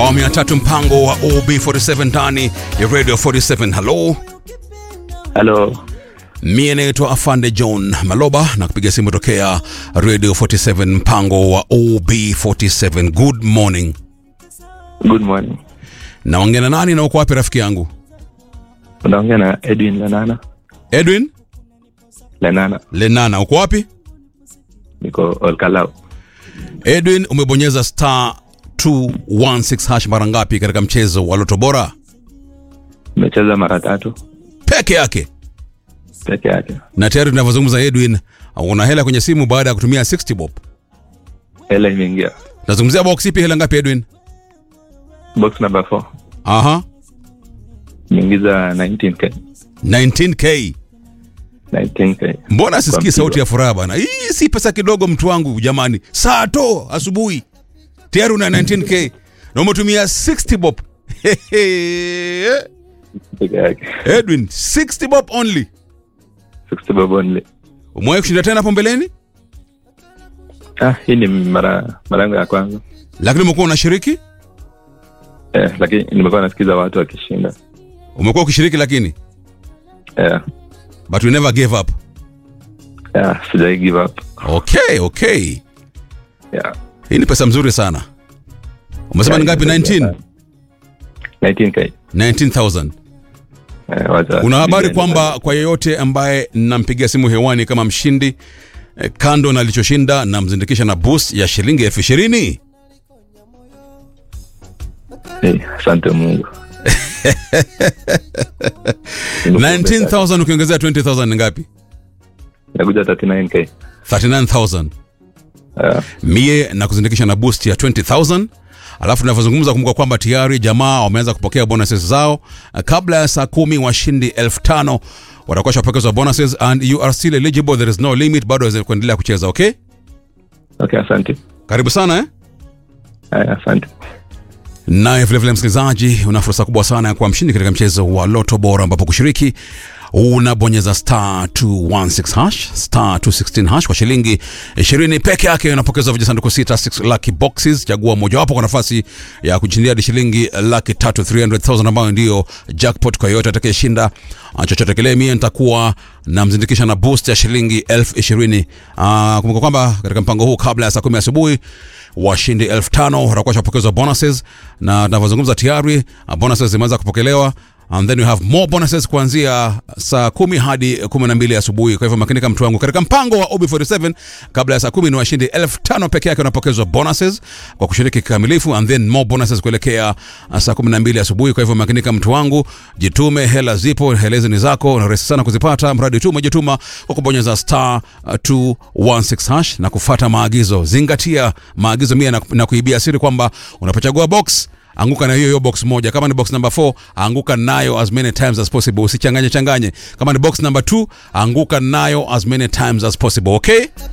awamu ya tatu mpango wa OB47 ndani ya Radio 47. Halo, Halo, mie naitwa Afande John Maloba na kupiga simu tokea Radio 47 mpango wa OB47. Good morning. good morning. Naongea na nani na uko wapi rafiki yangu? Unaongea na Edwin Lenana. Edwin Lenana, Lenana, uko wapi? niko Olkalau. Edwin, umebonyeza star 216 hash mara ngapi katika mchezo wa Loto Bora? Nimecheza mara tatu Peke yake. peke yake. Na tayari tunavyozungumza Edwin, una hela kwenye simu baada ya kutumia 60 bob. Hela imeingia. Nazungumzia box ipi, hela ngapi Edwin? Box number 4 Aha, imeingiza 19k. 19k. 19k. Mbona sisikii mpigo. sauti ya furaha bana? Hii si pesa kidogo mtu wangu jamani. Saa to asubuhi. Tayari una 19k na umetumia 60 bob. Peke yake. Edwin, 60 bob only. 60 bob only. Umewahi kushinda tena hapo mbeleni? Ah, hii ni mara mara yangu ya kwanza. Lakini umekuwa unashiriki? Eh, lakini nimekuwa nasikiza watu wakishinda. Umekuwa ukishiriki lakini Eh, but you never gave up. yeah, sijai give up. Okay, okay. Yeah. Hii ni pesa mzuri sana. Umesema ni ngapi? 19? 19k. 19,000. Eh, wacha. Una habari Nijeni kwamba kwa yeyote ambaye nampigia simu hewani kama mshindi eh, kando na alichoshinda namzindikisha na boost ya shilingi elfu ishirini. Eh, asante Mungu. 19,000 ukiongezea 20,000 ni ngapi? Nakuja 39k. 39,000. Eh, Mie na kuzindikisha na boost ya 20,000. Alafu tunavyozungumza kumbuka kwamba tayari jamaa wameanza kupokea bonuses zao. Eh, Kabla ya saa kumi washindi elfu tano watakuwa shapokezwa bonuses and you are still eligible, there is no limit, bado waweza kuendelea kucheza. Okay, okay, asante. karibu sana eh? Eh, asante. Naye vilevile msikilizaji, una fursa kubwa sana ya kuwa mshindi katika mchezo wa Loto Bora, ambapo kushiriki unabonyeza star 216 hash star 216 hash kwa shilingi 20 peke yake, unapokezwa vijisanduku sita 6 lucky boxes. Chagua mojawapo kwa nafasi ya kushindia hadi shilingi laki tatu 300,000 ambayo ndiyo jackpot kwa yoyote atakayeshinda ah, chochote kile. Mie nitakuwa namzindikisha na boost ya shilingi elfu ishirini. Ah, Kumbuka kwamba katika mpango huu kabla ya saa kumi asubuhi washindi elfu tano watakuwa shapokezwa bonuses na tunavyozungumza tayari uh, bonuses zimeanza kupokelewa and then we have more bonuses kuanzia saa kumi hadi kumi na mbili asubuhi kwa hivyo makinika mtu wangu katika mpango wa ob47 kabla ya saa kumi ni washindi elfu tano peke yake wanapokezwa bonuses kwa kushiriki kikamilifu and then more bonuses kuelekea uh, saa kumi na mbili asubuhi kwa hivyo makinika mtu wangu jitume hela zipo hela hizi ni zako na rahisi sana kuzipata mradi tu umejituma kwa kubonyeza star uh, 216 hash na kufata maagizo zingatia maagizo mia na, na kuibia siri kwamba unapochagua box anguka na hiyo hiyo box moja kama ni box number 4 anguka nayo as many times as possible usichanganye changanye kama ni box number 2 anguka nayo as many times as possible okay